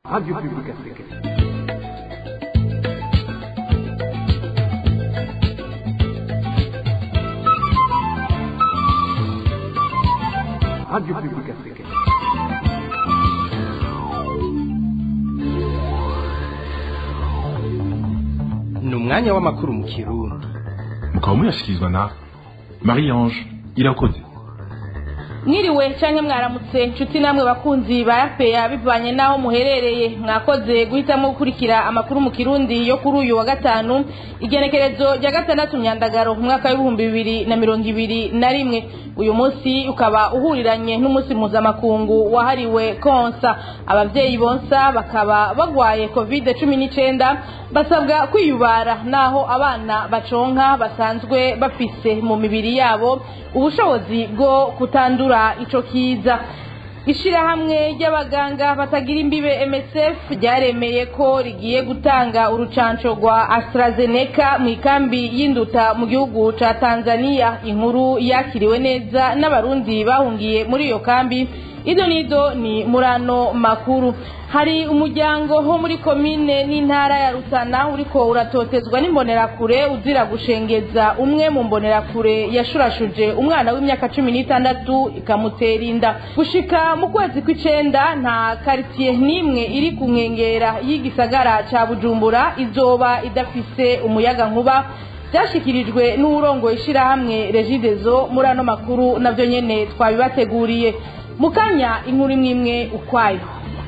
Radio Publique Africaine. Radio Publique Africaine. ni umwanya w'amakuru mu kirundi mukaba muyashyikirizwa na marie ange irakoze mwiriwe canke mwaramutse nshuti namwe bakunzi ba yapeya bivanye n'aho muherereye mwakoze guhitamwo gukurikira amakuru mu kirundi yo kuri uyu wa gatanu igenekerezo rya gatandatu myandagaro mu mwaka w'ibihumbi bibiri na mirongo ibiri na rimwe uyu munsi ukaba uhuriranye n'umunsi mpuzamakungu wahariwe konsa abavyeyi bonsa bakaba bagwaye covid cumi n'icenda basabwa kwiyubara naho abana baconka basanzwe bafise mu mibiri yabo ubushobozi bwo kutandura ico kiza ishirahamwe ry'abaganga batagira imbibe MSF ryaremeye ko rigiye gutanga urucanco rwa AstraZeneca mu ikambi y'induta mu gihugu ca Tanzania inkuru yakiriwe neza n'abarundi bahungiye muri iyo kambi ido nido ni murano makuru hari umuryango ho muri komine n'intara ya Rutana uriko uratotezwa n'imbonerakure uzira gushengeza umwe mu mbonerakure yashurashuje umwana w'imyaka cumi n'itandatu ikamutera inda gushika mu kwezi kw'icenda nta karitiye n'imwe iri ku nkengera y'igisagara ca Bujumbura izoba idafise umuyaga nkuba byashyikirijwe n'uwurongoye ishirahamwe regidezo muri ano makuru navyo nyene twabibateguriye mu kanya inkuru imwe imwe ukwayo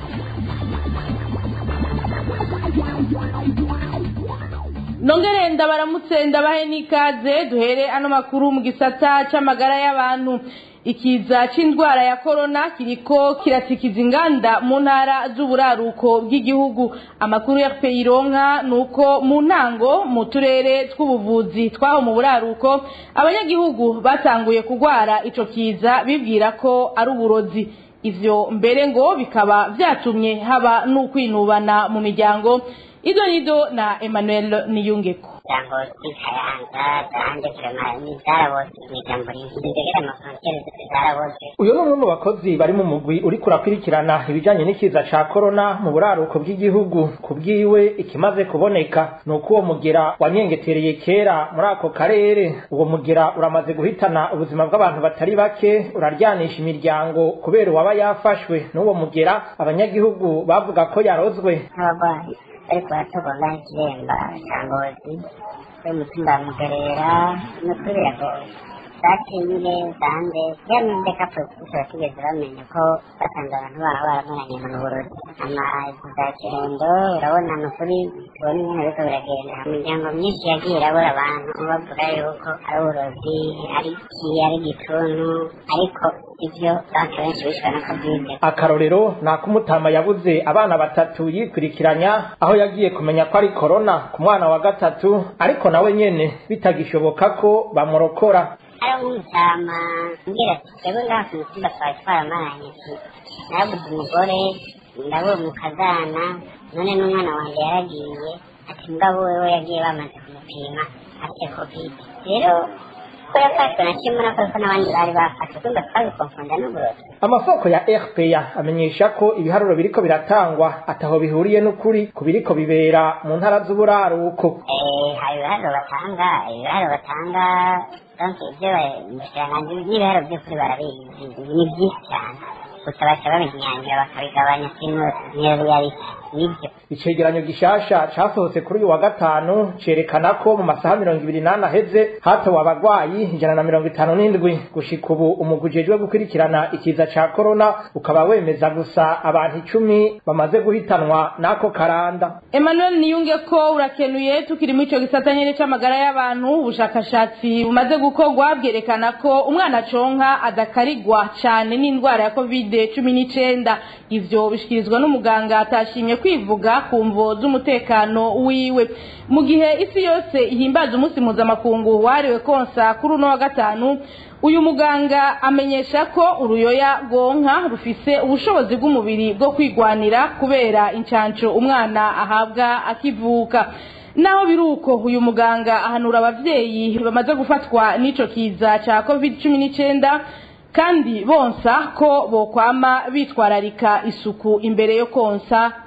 nongere ndabaramutse ndabahe n'ikaze duhere ano makuru mu gisata c'amagara y'abantu ikiza c'indwara ya korona kiriko kiratikiza inganda mu ntara z'uburaruko bw'igihugu amakuru ya peyironka nuko mu ntango mu turere tw'ubuvuzi twaho mu buraruko abanyagihugu batanguye kugwara ico kiza bibwira ko ari uburozi ivyo mbere ngo bikaba vyatumye haba n'ukwinubana mu miryango ido nido na emmanuel niyungeko ijambo ry'ikayanza zanjye kurema zarabose mu ijambo rinzegera amafrontiere zose zarabose uyu ni umwe mu bakozi bari mu mugwi uriko urakurikirana ibijanye n'ikiza ca korona mu buraruko bw'igihugu ku bwiwe ikimaze kuboneka ni uko uwo mugera wanyengetereye kera muri ako karere uwo mugera uramaze guhitana ubuzima bw'abantu batari bake uraryanisha imiryango kubera uwaba yafashwe n'uwo mugera abanyagihugu bavuga ko yarozwe nk'abarwayi ariko baratogwa ikiremba cya ngozi y'umutumba wa mugerera no kuri biragoye zakinge zande ya ndeka politiki batigeze bamenya ko basanga abantu baba baramaranye mu burozi amazi za kirendo urabona ni ukuri tubona ingene biriko biragenda imiryango myinshi yagiye irabura abantu bavuga yuko ari uburozi ari iki ari igituntu ariko ivyo bantu benshi bishwe na kovide akarorero ni ak'umutama yabuze abana batatu yikurikiranya aho yagiye kumenya ko ari korona ku mwana wa gatatu ariko nawe nyene bitagishoboka ko bamurokora ari nk'umutama mbwira ati twebwe ngaha ku mutumba twari twaramaranye ati narabuze umugore ndabura umukazana none n'umwana wanjye yaragiye ati mugabo wewe yagiye bamaze kumupima afite kovide rero ko yafashwe na kimwe nako ko n'abandi bari bafashwe kumva twabikonfunda n'uburozi amasoko ya rpa amenyesha ko ibiharuro biriko biratangwa ataho bihuriye n'ukuri ku biriko bibera mu ntara z'uburaruko Eh, hari ibiharuro batanga ibiharuro batanga donc ibyo umushikiranganji n'ibiharuro by'ukuri barabizi ni byinshi cyane gusa baca babinyangira bakabigabanya sinusi niyo yari nibyo icegeranyo gishasha casohotse kuri uyu wa gatanu cerekana ko mu masaha mirongo ibiri n'ane aheze hatowe abagwayi ijana na mirongo itanu n'indwi gushika ubu umugwi ujejwe gukurikirana ikiza ca korona ukaba wemeza gusa abantu icumi bamaze guhitanwa n'ako karanda emmanuel niyunge ko urakenuye tukiri muri ico gisata nyene c'amagara y'abantu ubushakashatsi bumaze gukorwa bwerekana ko umwana conka adakarigwa cane n'indwara ya covid cumi n'icenda ivyo bishikirizwa n'umuganga atashimye kwivuga ku mvo z'umutekano wiwe mu gihe isi yose ihimbaza umunsi mpuzamakungu wahariwe konsa kuri uno wa gatanu uyu muganga amenyesha ko uruyoya rwonka rufise ubushobozi bw'umubiri bwo kwigwanira kubera incanco umwana ahabwa akivuka naho biri uko uyu muganga ahanura abavyeyi bamaze gufatwa n'ico kiza ca covid cumi n'icenda kandi bonsa ko bokwama bitwararika isuku imbere yo konsa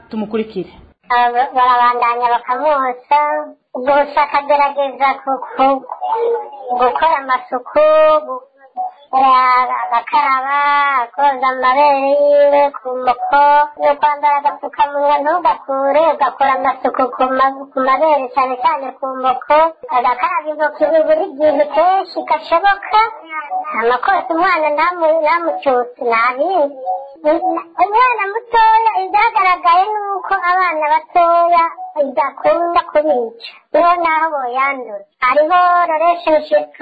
tumukurikire Aba- barabandanya bakamwosa gusa akagerageza ku- ku- gukora amasuku gu- ara- agakaraba akoza amabere yiwe ku muko no kwambara agapfukamunwa ntugakure ugakora amasuku ku ma- ku mabere cyane cyane ku muko agakaraba intoki buri gihe kenshi gashoboka amakosa umwana ntamu- ntamucutse ntabindi umwana mutoya ibyagaragaye ni uko abana batoya idakunda kubica niho naho boyandura hariho relationship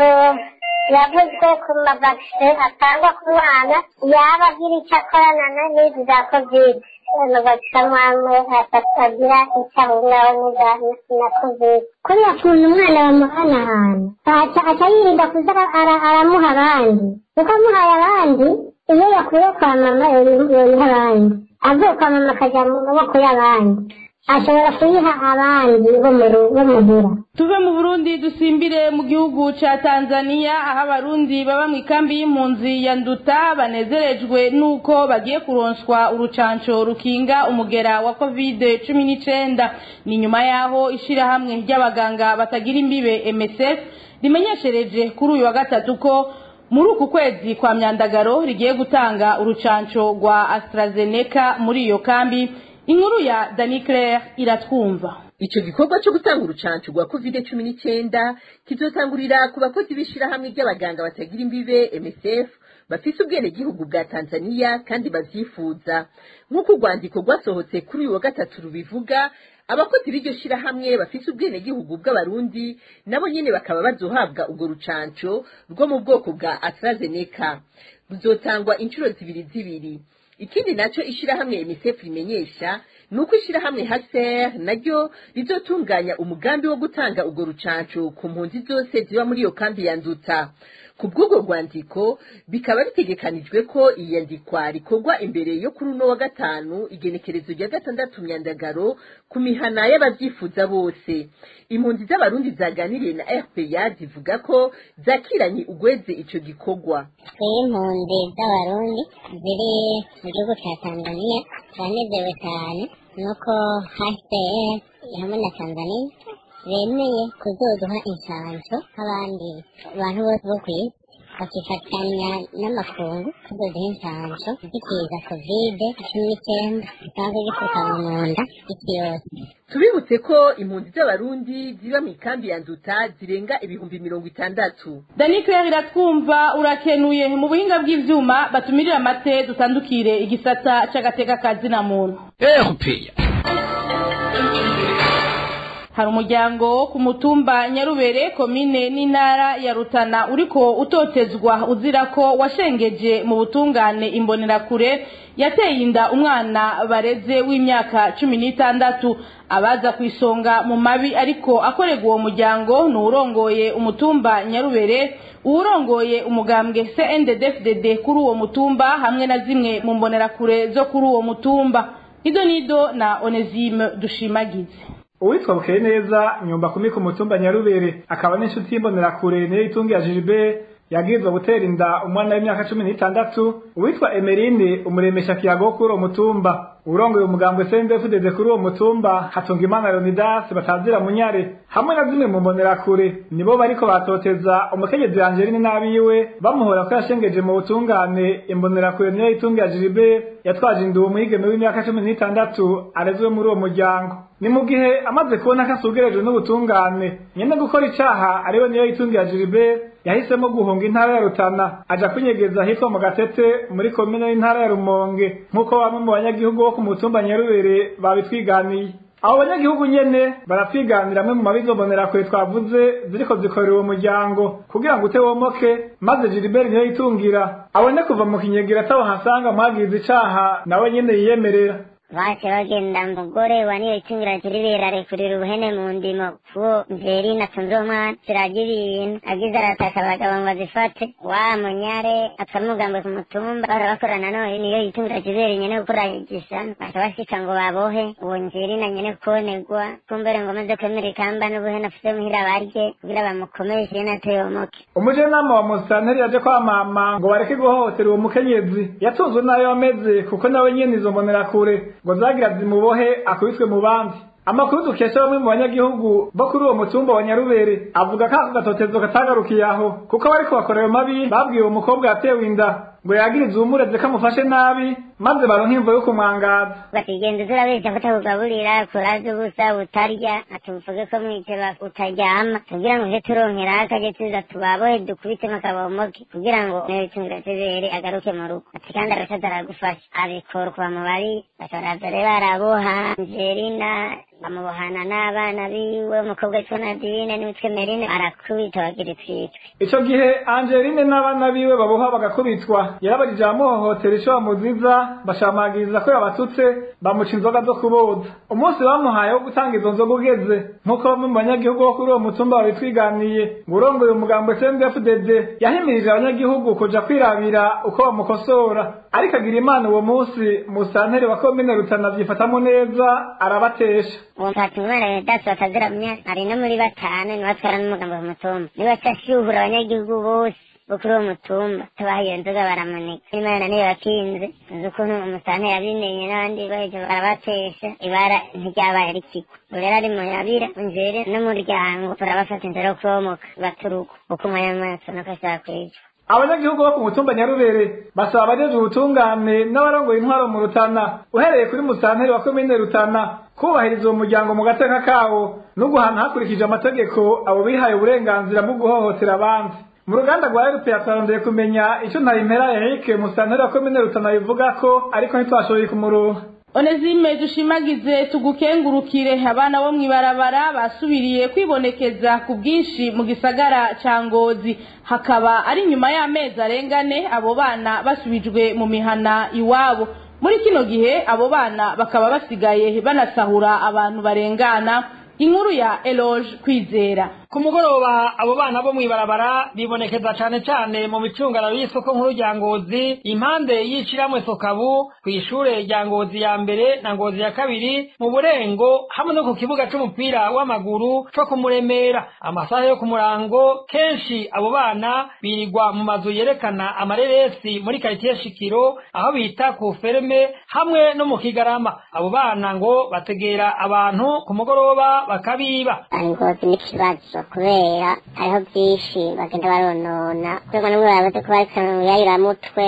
yavuzwe ku mavakisi atangwa ku mwana yaba agira icyo akorana na- n'izi za kovide amavakisi amwe agira icyo ahuriraho n'iza na kovide kuriya kuntu umwana bamuhanahana aca aca yirinda kuza ara- ara- aramuha abandi kuko amuhaye abandi iyo yakuye kwa mama yoyiha abandi avuye kwa mama akajya mu maboko y'abandi ashobora kuyiha abandi bo mu ru- bo muhira tuve mu burundi dusimbire mu gihugu ca tanzania aho abarundi baba mu ikambi y'impunzi ya nduta banezerejwe n'uko bagiye kuronswa urucanco rukinga umugera wa covid cumi n'icenda ni nyuma y'aho ishirahamwe ry'abaganga batagira imbibe msf rimenyeshereje kuri uyu wa gatatu ko muri uku kwezi kwa myandagaro rigiye gutanga urucanco rwa astrazeneca muri iyo kambi inkuru ya dani claire iratwumva Ico gikorwa cyo gutanga urucanco rwa covid cumi n'icyenda kizotangurira ku bakozi b'ishirahamwe ry'abaganga batagira imbibe MSF bafise ubwenegihugu bwa Tanzania kandi bavyifuza nk'uko urwandiko rwasohotse kuri uyu wa gatatu rubivuga abakozi b'iryo shirahamwe bafise ubwenegihugu bw'abarundi nabo nyene bakaba bazohabwa urwo rucanco rwo mu bwoko bwa AstraZeneca ruzotangwa inshuro zibiri zibiri ikindi naco ishirahamwe MSF rimenyesha nuko ishirahamwe HCR naryo rizotunganya umugambi wo gutanga urwo rucanco ku mpunzi zose ziba muri iyo kambi ya Nduta ku bw'urwo rwandiko bikaba bitegekanijwe ko iyandikwa rikorwa imbere yo kuri uno wa gatanu igenekerezo rya gatandatu myandagaro ku mihana y'abavyifuza bose impunzi z'abarundi zaganiriye na RPA zivuga ko zakiranye ugweze ico gikorwa twebwe impunzi z'abarundi ziri mu gihugu cya tanzania turanezerewe cyane nuko hcr hamwe na tanzania bemeye kuzoduha inshanso nk'abandi bantu bose bo ku isi bakifatanya n'amakungu kuzoduha inshanso zikiza kovide cumi n'icyenda gisanzwe gipfukama mu nda isi yose tubibutse ko impunzi z'abarundi ziba mu ikambi ya nduta zirenga ibihumbi mirongo itandatu dani claire iratwumva urakenuye mu buhinga bw'ivyuma batumirira amate dutandukire igisata c'agateka ka zina muntu erupeya hari umuryango wo ku mutumba nyarubere komine n'intara ya rutana uriko utotezwa uzira ko washengeje mu butungane imbonerakure yateye inda umwana bareze w'imyaka cumi n'itandatu abaza ku isonga mu mabi ariko akorerwa uwo muryango ni uwurongoye umutumba nyarubere uwurongoye umugambwe cndfdd kuri uwo mutumba hamwe na zimwe mu mbonerakure zo kuri uwo mutumba ido nido na onesime dushimagize uwitwa bukeye neza nyumba kumi ku mutumba nyarubere akaba n'inshuti y'imbonerakure niyo itungiye Gilbert yabwirizwa gutera inda umwana w'imyaka cumi n'itandatu uwitwa emerine umuremesha kiyago kuri uwo mutumba urongoye umugambwe sendefudede kuri uwo mutumba hatunga imana leonidas batazira munyare hamwe na zimwe mu mbonerakure nibo bariko batoteza umukenyezi angeline n'abiwe bamuhora ko yashengeje mu butungane imbonerakure niyo itungiye Gilbert yatwaje inda uwo mwigeme w'imyaka cumi n'itandatu arezwe muri uwo muryango ni mu gihe amaze kubona ko asugerejwe n'ubutungane nyene gukora icaha ariwe niyo yitungiye Gilbert yahisemo guhunga intara ya Rutana aja kwinyegeza ahitwa mu Gatete muri komine y'intara ya Rumonge nk'uko bamwe mu banyagihugu bo ku mutumba Nyarubere babitwiganiye abo banyagihugu nyene baratwiganira amwe mu mabizombonera kure twavuze ziriko zikorera uwo muryango kugira ngo utewomoke maze Gilbert niyo yitungira abone kuva mu kinyegera atawahasanga mwagize icaha nawe nyene yiyemerera baje bagenda umugore wa niyo itungira Gilbert arekurira ubuhene mu ndimo kuwo mveri natunze uwo mwana ziragira ibintu agize arataka abagabo ngo azifate wa munyare akamugambwe ku mutumba barabakorana none niyo yitungira Gilbert nyene gukora igisano baca bashika ngo babohe uwo njeri na nyene kubonerwa kumbere ngo amaze kwemera ikamba n'ubuhene afise muhira barye kugira bamukomeshe yene ateyomoke umujenama wa musitanteri yaje kwa mama ngo bareke guhohotera uwo mukenyezi yatunzwe nayo ameze kuko nawe nyene izo mbonerakure ngo zagira zimubohe akubitwe mu bandi amakuru dukesha bamwe mu banyagihugu bo kuri uwo mutumba wa nyarubere avuga ko ako gatotezo katagarukiye aho kuko abariko bakora ayo mabi babwiye uwo mukobwa yatewe inda ngo yagirize uwumureze ko amufashe nabi maze baronka imvo yo kumwangaza bakigenda turabeshya kutakugaburira kuraza ubusa utarya atuvuge ko mwiteba utaryama kugira ngo uje turonkera akaje tuza tubabohe dukubitemo akabomoke kugira ngo n'ibitungiro tubere agaruke mu rugo ati kandi arashaza aragufasha abikora kwa mubari bashobora dore baraboha angelina bamubohana n'abana biwe umukobwa witwa nadine n'uwitwa merine arakubita bagira itwitwe ico gihe angeline n'abana biwe baboha bagakubitwa yarabajije abamuhohotera ico bamuziza bashamagiriza ko yabatutse bamuca inzoga zo kuboza umunsi bamuhaye wo gutanga izo nzoga ugeze nk'uko bamwe mu banyagihugu bo kuri uwo mutumba babitwiganiye ngo urongoye umugambo CNDD-FDD yahimirije abanyagihugu kuja kwirabira uko bamukosora ariko agira imana uwo munsi musanteri wa komine rutana vyifatamwo neza arabatesha uwo mpatsi umwana yedasi bataziramya ari no muri batanu niwe atwara n'umugambo ku mutumba niwe ashyuhura abanyagihugu bose bo kuri uwo mutumba tubaha iyo nzoga baramunika imana niyo yakinze uzi ukuntu umusanteri yabimenye n'abandi baje barabatesha ibara ntiryabaye rikigwa ubu rero ari mu yabira njere n'umuryango turabafata inzira yo kubomoka baturuka uko umwanya w'amaso nuko ashaka kwicwa abanyagihugu bo ku mutumba nyarubere basaba abajeje ubutungane n'abarongoye intwaro mu rutana uhereye kuri musanteri wa komine rutana kubahiriza uwo muryango mu gateka kawo no guhana hakurikije amategeko abo bihaye uburenganzira bwo guhohotera abandi mu ruganda rwa rpa twarondeye kumenya ico ntayimpera erike musanteri wa komine rutana bivuga ko ariko ntitwashoboye kumuronka onezime dushimagize tugukengurukire abana bo mw'ibarabara basubiriye kwibonekeza ku bwinshi mu gisagara ca ngozi hakaba ari nyuma y'amezi arengane abo bana basubijwe mu mihana iwabo muri kino gihe abo bana bakaba basigaye banasahura abantu barengana inkuru ya eloge kwizera ku mugoroba abo bana bo mw'ibarabara bibonekeza cane cane mu micungararo y'isoko nkuru rya ngozi impande y'ishiramwe sokabu kw'ishure rya ngozi ya mbere na ngozi ya kabiri mu burengo hamwe no ku kibuga c'umupira w'amaguru co kumuremera amasaha yo ku murango kenshi abo bana birirwa mu mazu yerekana amareresi muri karitiye shikiro aho bita ku ferme hamwe no mu kigarama abo bana ngo bategera abantu ku mugoroba bakabiba ngozi n'ikibazo kubera hariho byinshi bagenda baronona kurego n'umwe barabaze ko barika mu yayiramutwe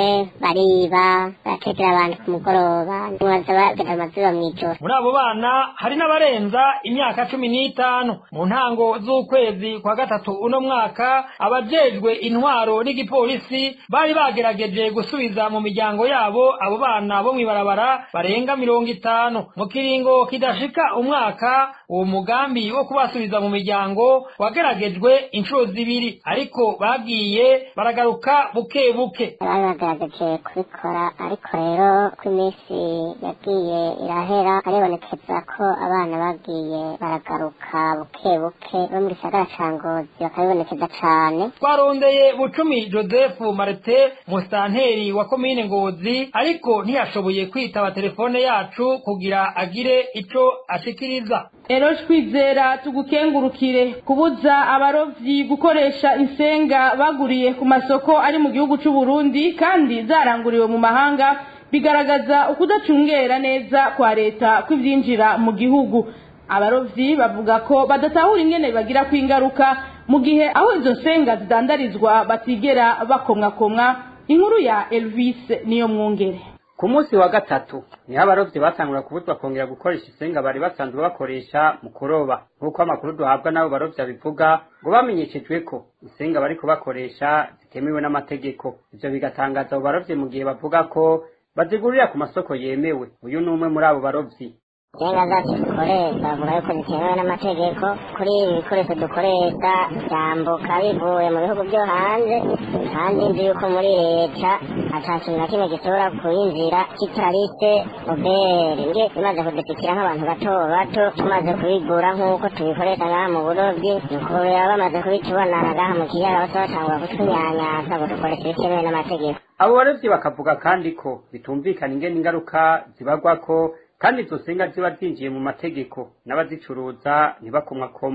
bariba barategera abantu ku mugoroba baza bagenda amazuba mw'ijoro muri abo bana hari n'abarenza imyaka cumi n'itanu mu ntango z'ukwezi kwa gatatu uno mwaka abajejwe intwaro n'igipolisi bari bagerageje gusubiza mu miryango yabo abo bana bo mw'ibarabara barenga mirongo itanu mu kiringo kidashika umwaka uwo mugambi wo kubasubiza mu miryango wageragejwe inshuro zibiri ariko bagiye baragaruka buke buke bari bagerageje kubikora ariko rero ko iminsi yagiye irahera haribonekeza ko abana bagiye baragaruka buke buke bo mu gisagara ca ngozi bakabibonekeza cane twarondeye bucumi joseph marite musitanteri wa komine ngozi ariko ntiyashoboye kwitaba telefone yacu kugira agire ico ashikiriza eroge kwizera tugukengurukire kubuza abarovyi gukoresha insenga baguriye ku masoko ari mu gihugu c'u Burundi kandi zaranguriwe mu mahanga bigaragaza ukudacungera neza kwa leta kw'ivyinjira mu gihugu abarovyi bavuga ko badatahura ingene bagira kwingaruka mu gihe aho izo nsenga zidandarizwa batigera bakomwakomwa inkuru ya Elvis niyo mwungere ku munsi wa gatatu niho abarovyi batangura kubuzwa kongera gukoresha isenga bari basanzwe bakoresha mu kuroba nk'uko amakuru duhabwa n'abo barovyi abivuga ngo bamenyeshejwe ko isenga bariko bakoresha zitemewe n'amategeko ivyo bigatangaza abo barovyi mu gihe bavuga ko bazigurira ku masoko yemewe uyu ni umwe muri abo barovyi insenga zacu dukoresha bavuga yuko zitemewe n'amategeko kuri ibi bikoresho dukoresha byambuka bivuye mu bihugu byo hanze kandi nzi yuko muri leta ata kintu na kimwe gishobora kuyinjira kitarise obere nge imaze kudupikira nk'abantu bato bato tumaze kubigura nk'uko tubikoresha ngaha mu burobyi ni ukubera bamaze kubitubonana ngaha mu kiyaga bose batangura kutwinyanyaza ngo dukoresha ibitemewe n'amategeko abo barovyi bakavuga kandi ko bitumvikana ingene ingaruka zibagwako kandi izo senga ziba zinjiye mu mategeko n'abazicuruza ntibakomwakomwe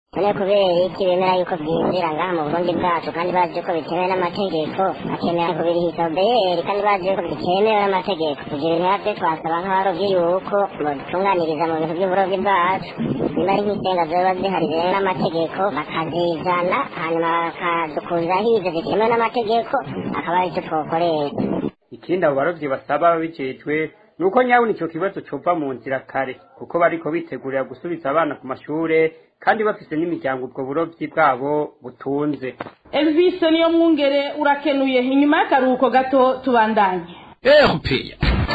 none kubera iki bemera yuko bwinjira ngaha mu burundi bwacu kandi bazi ko bitemewe n'amategeko bakemera kubirihisha obeyeri kandi bazi yuko bitemewe n'amategeko ibyo bintu nabyo twasaba nk'abarobyi yuko bodutunganiriza mu bintu by'uburobyi bwacu niba ari nk'isenga zoba zihari rero n'amategeko bakazizana hanyuma bakadukuzaho ibyo zitemewe n'amategeko akaba aricyo twokoresha ikindi abo barovyi basaba babijejwe nuko nyabona ico kibazo cova mu nzira kare kuko bariko bitegurira gusubiza abana ku mashure kandi bafise n'imiryango ubwo burovyi bwabo butunze elvis niyo mwungere urakenuye inyuma y'akaruhuko gato tubandanye erupeya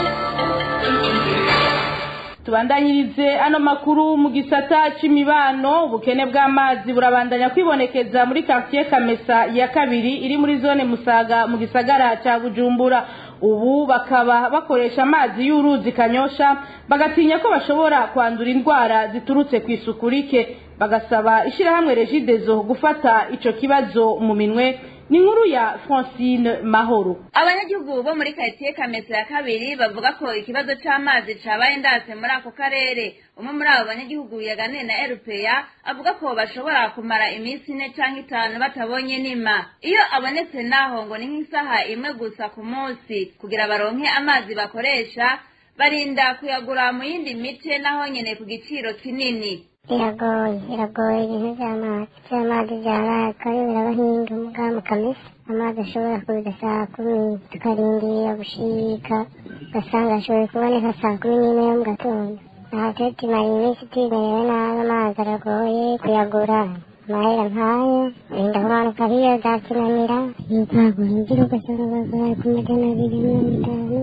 tubandanyirize ano makuru mu gisata c'imibano ubukene bw'amazi burabandanya kwibonekeza muri quartier kamesa ya kabiri iri muri zone musaga mu gisagara ca bujumbura ubu bakaba bakoresha amazi y'uruzi kanyosha bagatinya ko bashobora kwandura indwara ziturutse ku isuku rike bagasaba ishirahamwe regidezo gufata ico kibazo mu minwe ni inkuru ya francine mahoro abanyagihugu bo muri karitsiye kamesa ya kabiri bavuga ko ikibazo c'amazi cabaye ndatse muri ako karere umwe muri abo banyagihugu yaganiye na erupeya avuga ko bashobora kumara iminsi ine canke itanu batabonye nima iyo abonetse naho ngo ni nk'isaha imwe gusa ku munsi kugira baronke amazi bakoresha barinda kuyagura mu yindi mice naho nyene ku giciro kinini biragoye biragoye ibintu by'amazi by'amazi byaraka iyo birabahinga muga mu kamesa amazi ashobora kuza saa kumi tukarindira gushika ugasanga ashoboye kuboneka saa kumi n'imwe yo mu gatondo aha twe tumara iminsi tumerewe nabi amazi aragoye kuyagura amahera nk'ayo wenda kumanuka hiyo zakinanira yitagura imvura ugasanga bagura ku magana abiri mirongo itanu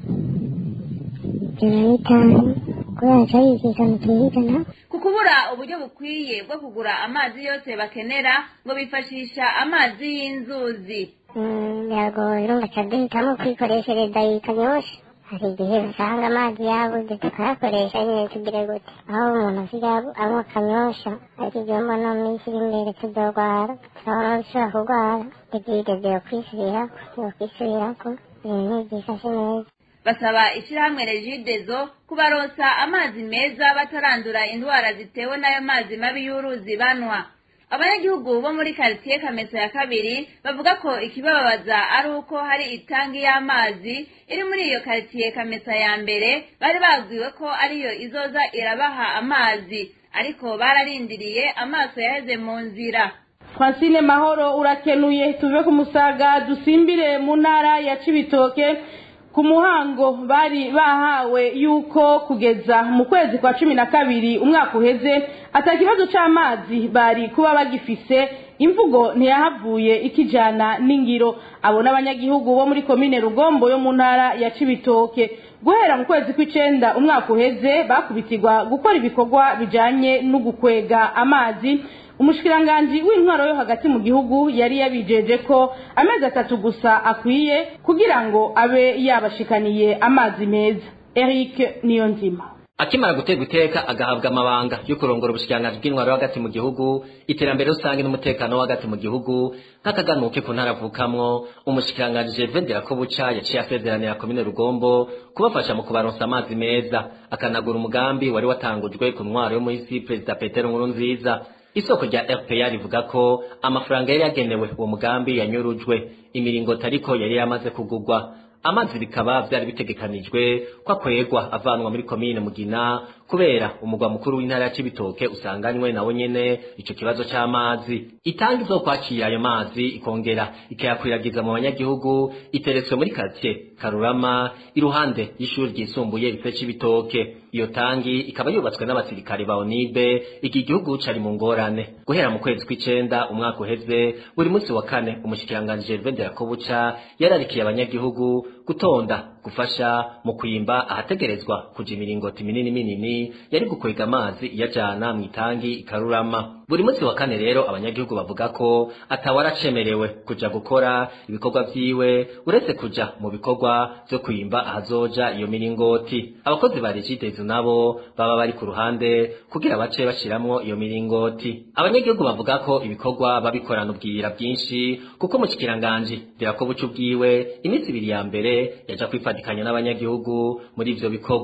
ijana n'itanu kubera ko yikika mu kihigana ku kubura uburyo bukwiye bwo kugura amazi yose bakenera ngo bifashisha amazi y'inzuzi biragoye urumva ca duhitamo kwikoreshereza yikanyosha hari igihe usanga amazi yabuze tukayakoresha nyine tugire gute aho umuntu asigaye anywa akanyosha ariko igihe mbona mu minsi iri imbere tuzorwara turabona dushobora kurwara tugigeze yo kwisubirako yo kwisubirako ibintu ntibyifashe neza basaba ishirahamwe regidezo kubaronsa amazi meza batarandura indwara zitewe n'ayo mazi mabi y'uruzi banwa abanyagihugu bo muri karitsiye kamesa ya kabiri bavuga ko ikibababaza ari uko hari itangi y'amazi iri muri iyo karitsiye kamesa ya mbere bari babwiwe ko ariyo izoza irabaha amazi ariko bararindiriye amaso yaheze mu nzira francine mahoro urakenuye tuve ku musaga dusimbire mu ntara ya cibitoke ku muhango bari bahawe yuko kugeza mu kwezi kwa cumi na kabiri umwaka uheze ata kibazo c'amazi bari kuba bagifise imvugo ntiyahavuye ikijana n'ingiro abo n'abanyagihugu bo muri komine rugombo yo mu ntara ya cibitoke guhera mu kwezi kw'icenda umwaka uheze bakubitirwa gukora ibikorwa bijanye no gukwega amazi umushikiranganji w'intwaro yo hagati mu gihugu yari yabijeje ko amezi atatu gusa akwiye kugira ngo abe yabashikaniye amazi meza eric niyonzima akimara guterwa iteka agahabwa amabanga yo kurongora ubushikiranganji bw'intwaro yo hagati mu gihugu iterambere rusange n'umutekano wo hagati mu gihugu nk'akaganuke ku ntara avukamwo umushikiranganji Gervais Nderakobuca yaciye asezeranira komine Rugombo kubafasha mu kubaronsa amazi meza akanagura umugambi wari watangujwe ku ntwaro yo muhisi Perezida Petero Nkurunziza isoko rya RPA rivuga ko amafaranga yari yagenewe uwo mugambi yanyurujwe imiringoti ariko yari yamaze kugurwa amazi bikaba vyari bitegekanijwe ko akwegwa avanwa muri komine mugina kubera umugwa mukuru w'intara ya cibitoke usanganywe nawo nyene ico kibazo c'amazi itanga izokwakira ayo mazi ikongera ikayakwiragiza mu banyagihugu iteretswe muri quartier karurama iruhande y'ishuri ryisumbuye rife cibitoke iyo tangi ikaba yubatswe n'abasirikare ba onibe iki gihugu cari mu ngorane guhera mu kwezi kw'icenda umwaka uheze buri munsi wa kane umushikiranganji Gervais Nderakobuca yararikiye abanyagihugu gutonda gufasha mu kwimba ahategerezwa kuja imiringoti minini minini yari gukwega amazi iyajana mu itangi ikarurama buri munsi wa kane rero abanyagihugu bavuga ko atawaracemerewe kuja gukora ibikorwa vyiwe uretse kuja mu bikorwa vyo kwimba ahazoja iyo miringoti abakozi ba regidezo nabo baba bari ku ruhande kugira bace bashiramwo iyo miringoti abanyagihugu bavuga ko ibikorwa babikorana ubwira bwinshi kuko mushikiranganji Nderakobuca ubwiwe iminsi ibiri ya mbere yaja kwifatikanya n'abanyagihugu muri ivyo bikorwa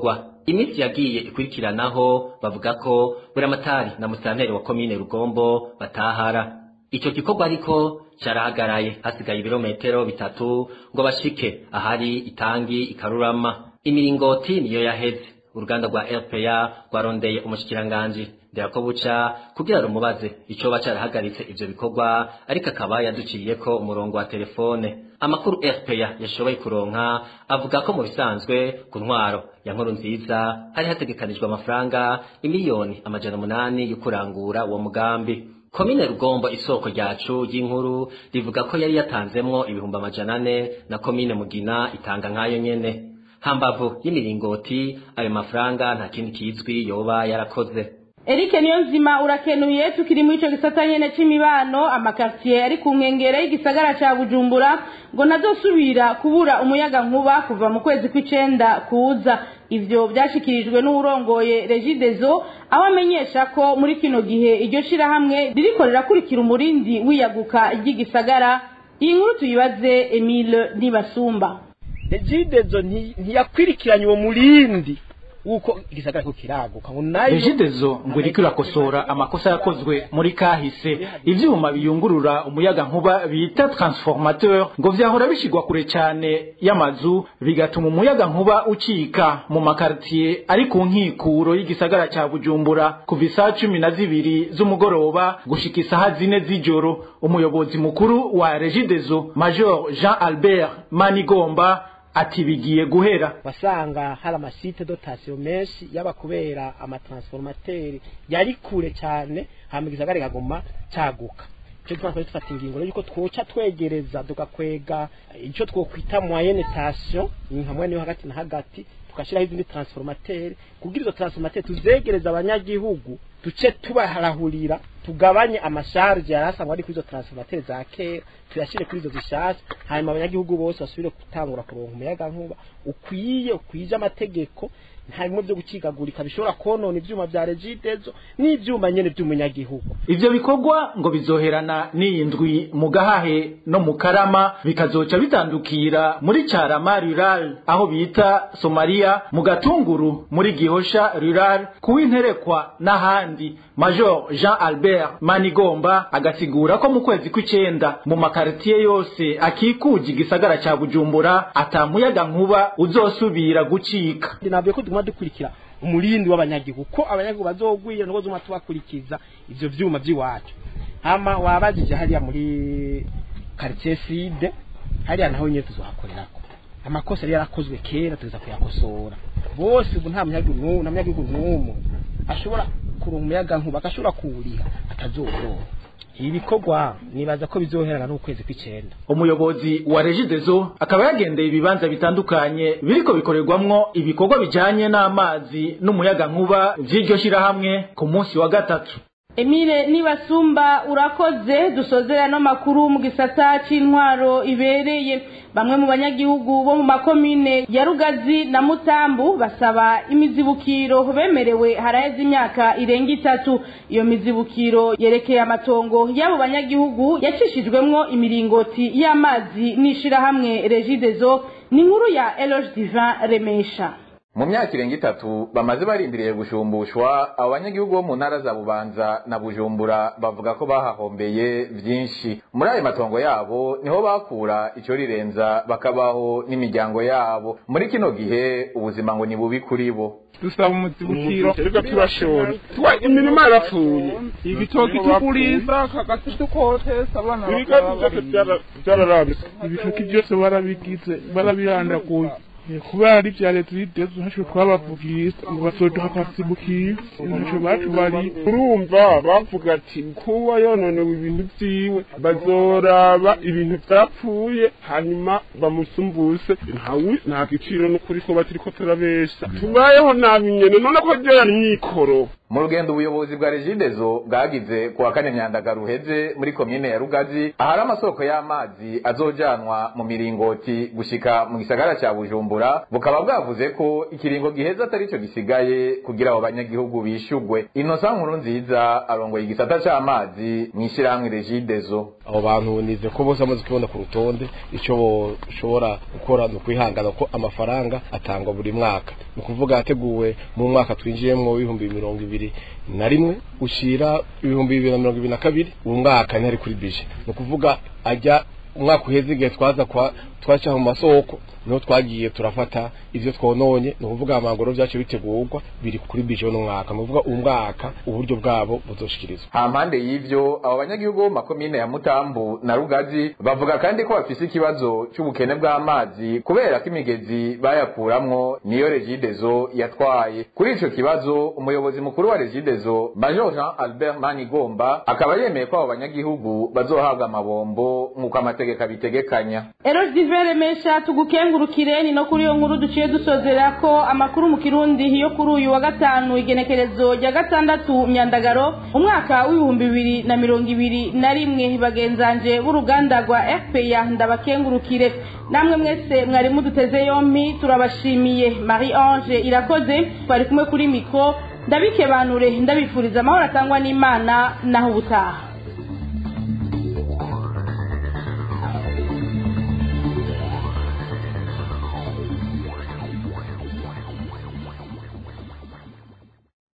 iminsi yagiye ikurikiranaho bavuga ko buramatari na musitanteri wa komine rugombo batahara icyo gikorwa ariko carahagaraye hasigaye ibirometero bitatu ngo bashike ahari itangi ikarurama imiringoti niyo yaheze uruganda rwa rpa rwarondeye umushikiranganji nderako buca kugira rumubaze icoba carahagaritse ivyo bikorwa ariko akaba yaduciriyeko umurongo wa telefone amakuru rpa yashoboye kuronka avuga ko mu bisanzwe ku ntwaro ya nkuru nziza hari hategekanijwe amafaranga imiliyoni amajana umunani yo kurangura uwo mugambi komine rugombo isoko ryacu ry'inkuru rivuga ko yari yatanzemwo ibihumbi amajana ane na komine mugina itanga nk'ayo nyene hambavu y'imiringoti ayo mafaranga nta kindi kizwi yoba yarakoze Eric Niyonzima urakenuye tukiri muri ico gisata nyene c'imibano amakartier ari ku nkengera y'igisagara ca Bujumbura ngo nazosubira kubura umuyaga nkuba kuva mu kwezi kw'icenda kuza ivyo vyashikirijwe n'uwurongoye Regideso aho amenyesha ko muri kino gihe iryo shirahamwe ririko rirakurikira umurindi wiyaguka ry'igisagara iyi nkuru tuyibaze Emile Nibasumba Regideso ntiyakwirikiranye uwo murindi uko igisagara ko kiraguka ngo nayo Regideso ngo iriko irakosora amakosa yakozwe muri kahise ivyuma biyungurura umuyaga nkuba bita transformateur ngo vyahora bishigwa kure cane y'amazu bigatuma umuyaga nkuba ucika mu makartier ari ku nkikuro y'igisagara ca Bujumbura kuva isaha cumi na zibiri z'umugoroba gushika isaha zine z'ijoro umuyobozi mukuru wa Regideso Major Jean Albert Manigomba ati bigiye guhera wasanga hari amasite dotation menshi yaba kubera amatransformateri yari kure cyane hama igisagara kaguma caguka cyo twakora dufata ingingo yuko twoca twegereza tugakwega ico twokwita moyenne tension hamwe niyo hagati na hagati tukashiraho izindi transformateri kugira izo transformateri tuzegereza abanyagihugu duce tubaharahurira tugabanye amasharge yari asangwa ari kuri izo transformateri za kera tuyashire kuri izo zishasha hanyuma abanyagihugu bose basubire gutangura kuronka umuyaga nkuba ukwiye ukwije amategeko nta bimwe byo gukigagurika bishobora konona ivyuma vya regidezo n'ivyuma nyene vy'umunyagihugu ivyo bikorwa ngo bizoherana n'iyi ndwi mu gahahe no mu karama bikazoca bitandukira muri carama rural aho bita somalia mu gatunguru muri gihosha rural kuwinterekwa n'ahandi major jean albert manigomba agasigura ko mu kwezi kw'icenda mu makaritiye yose akikuje igisagara ca bujumbura atamuyaga nkuba uzosubira gucika nabwiye ko tuguma dukurikira umurindi w'abanyagihugu ko abanyagihugu bazogwira nuko zuma tubakurikiza ivyo vyuma vy'iwacu hama wabajije hariya muri quartier sud hariya naho nyine tuzohakorerako amakosa yari yarakozwe kera tuza kuyakosora bose ubu nta munyagihugu n'umwe nta munyagihugu n'umwe ashobora kuronka umuyaga nkuba agashobora kuwuriha atazorora ibi bikorwa nibaza ko bizoherana n'ukwezi kw'icenda umuyobozi wa regidezo akaba yagendeye ibibanza bitandukanye biriko bikorerwamwo ibikorwa bijanye n'amazi n'umuyaga nkuba vy'iryo shirahamwe ku munsi wa gatatu Emile nibasumba urakoze dusozera no makuru mu gisata c'intwaro ibereye bamwe mu banyagihugu bo mu makomine ya Rugazi na Mutambu basaba imizibukiro bemerewe haraheze imyaka irenga itatu iyo mizibukiro yerekeye amatongo y'abo banyagihugu yacishijwemwo imiringoti y'amazi n'ishirahamwe Regideso ni inkuru ya Eloge Divin Remesha mu myaka irenga itatu bamaze barindiriye gushumbushwa abo banyagihugu bo mu ntara za bubanza na bujumbura bavuga ko bahahombeye byinshi muri ayo matongo yabo niho bakura icyo rirenza bakabaho n'imiryango yabo muri kino gihe ubuzima ngo ni bubi kuri bo dusaba umuzibukiro reka turashora tuba imirima yarapfuye igitoki tugurisha kagati dukotesa abana ibigazi byose byararambitse ibitoki byose barabigize barabirandaguye kubera ari vya leta rideze ntaco twabavugisha ngo bazoduha akasibukira ntaco batubari urumva bavuga ati kuba yononewe ibintu vyiwe bazoraba ibintu vyapfuye hanyuma bamusumbuse ntawe nta giciro n'ukuri ko batiriko turabesha tubayeho nabi nyene none ko ryari mikoro mu rugendo ubuyobozi bwa regidezo bwagize ku wa kane myandagaro uheze muri komine ya rugazi ahari amasoko y'amazi azojanwa mu miringoti gushika mu gisagara ca bujumbura bukaba bwavuze ko ikiringo giheza atari co gisigaye kugira abo banyagihugu bishugwe inosa nkuru nziza arongoye igisata c'amazi mw'ishirahamwe regidezo abo bantu nize ko bose bamaze kubona ku rutonde icyo boshobora gukora ni ukwihangana ko amafaranga atangwa buri mwaka ni ukuvuga yateguwe mu mwaka twinjiyemo w'ibihumbi mirongo ibiri na rimwe ushira ibihumbi bibiri na mirongo ibiri na kabiri uwo mwaka ntihari kuri bije ni ukuvuga ajya umwaka uheze igihe twaza kwa twaca mu masoko niho twagiye turafata ivyo twononye ni ukuvuga amangoro vyacu bitegurwa biri kuri bije uno mwaka ni ukuvuga uwu mwaka uburyo bwabo buzoshikirizwa hampande y'ivyo abo banyagihugu bo mu makomine ya mutambu na rugazi bavuga kandi ko bafise ikibazo c'ubukene bw'amazi kubera ko imigezi bayakuramwo niyo regidezo yatwaye kuri ico kibazo umuyobozi mukuru wa regidezo major jean albert manigomba akaba yemeye ko abo banyagihugu bazohabwa amabombo nk'uko amategeko abitegekanya Eros Divere Mesha tugukengurukire ni no kuri iyo nkuru duciye dusozera ko amakuru mu Kirundi yo kuri uyu wa gatanu igenekerezo rya gatandatu myandagaro umwaka w'ibihumbi bibiri na mirongo ibiri na rimwe bagenzanje b'uruganda rwa FPA ndabakengurukire namwe mwese mwari muduteze yompi turabashimiye Marie Ange irakoze twari kumwe kuri mikro ndabikebanure ndabifuriza amahoro atangwa n'Imana naho ubutaha